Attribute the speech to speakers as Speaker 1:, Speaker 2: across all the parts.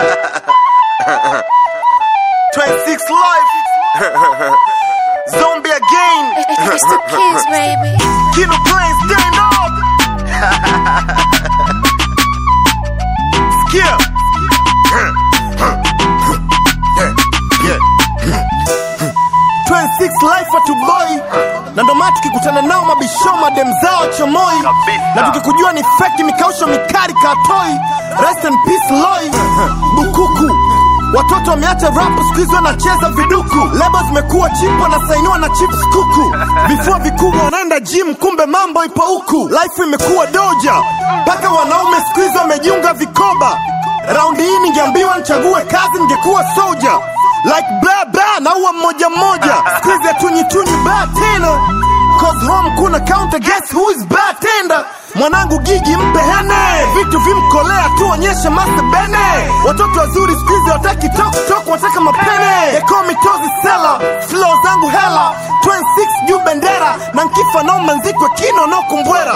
Speaker 1: 26 life. Zombie again.
Speaker 2: It's the kids, baby.
Speaker 1: Kilo plane stand up. Skip. Yeah. 26 life atuboi na ndo maana tukikutana nao mabisho madem zao chomoi na tukikujua ni feki mikausho mikari katoi rest in peace loi bukuku watoto wameacha rapu skuizi wanacheza viduku lebo zimekuwa chipo na sainiwa na chips kuku vifua vikubwa wanaenda gym kumbe mambo ipo huku life imekuwa doja mpaka wanaume skuizi wamejiunga vikoba raundi hii ningeambiwa nichague kazi ningekuwa soja like bla bla naua mmoja mmoja skuizi hatunyitunyi baa tena cause home kuna counter guess who is bartender mwanangu gigi mpe hene vitu vimkolea tuonyeshe master bene watoto wazuri skuizi wataki tok tok wataka mapene ekomitozi sela flow zangu hela 26 juu bendera na nkifa nao manzikwe kino no kumbwera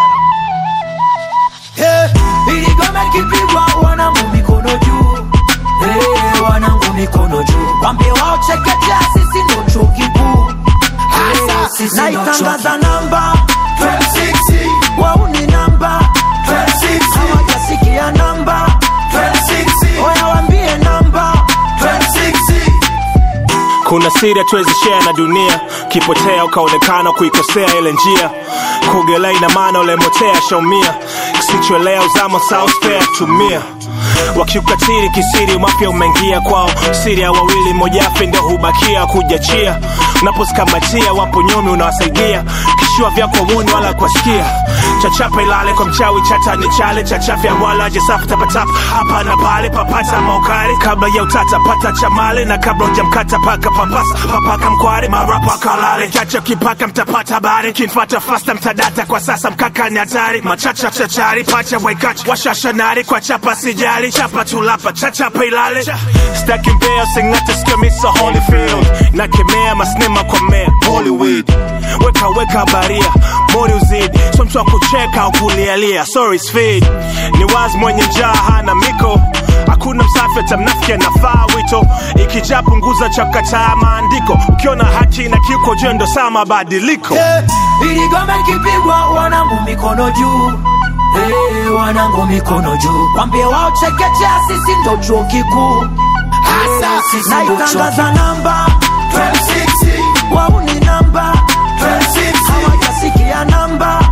Speaker 3: Hey, ili gome kipigwa wanangu mikono juu hey, wanangu mikono juu wambie wao chekechea sisi ndo chuo kikuu Hey, sisi ndo chuo naitangaza namba 26 wau ni namba 26 hawajasikia namba 26 oya wambie namba 26
Speaker 4: kuna siri hatuwezi share na dunia kipotea ukaonekana kuikosea ile njia kuogelea ina maana ulemotea shaumia kisichoelea uzama sausfea tumia wakiukatiri kisiri mapya umeingia kwao siri ya wawili mojafe ndo hubakia kujachia unapozikamatia wapo nyomi unawasaidia kishua vyako wuni wala kuwasikia chachapa ilale kwa mchawi chata ni chale chachafya wala jesafu tapatapa hapa na pale papata maukari kabla ya utata pata chamale na kabla ujamkata paka papasa papaka mkware marapa kalale chacha kipaka mtapata habari kinfata fasta mtadata kwa sasa mkaka ni hatari machacha chachari pacha waikacha washashanari kwa chapa sijali chapa tulapa chachapa ilale staki mbea singate skemisa holyfield nakemea masnema kwa mea hollywood weka weka baria mori uzidi so mtu wa kucheka au kulialia sorry speed ni wazi mwenye njaa hana miko hakuna msafi atamnafiki anafaa wito ikijaa punguza chakataa maandiko ukiona haki na kiuko jendo saa mabadiliko
Speaker 3: Eh, ili gome kipigwa wanangu mikono juu hey, wanangu mikono juu wambie wao chekechea sisi ndo chuo kikuu Hey, sisi ndo chuo naitangaza namba 26 wau ni namba 26 hawajasikia namba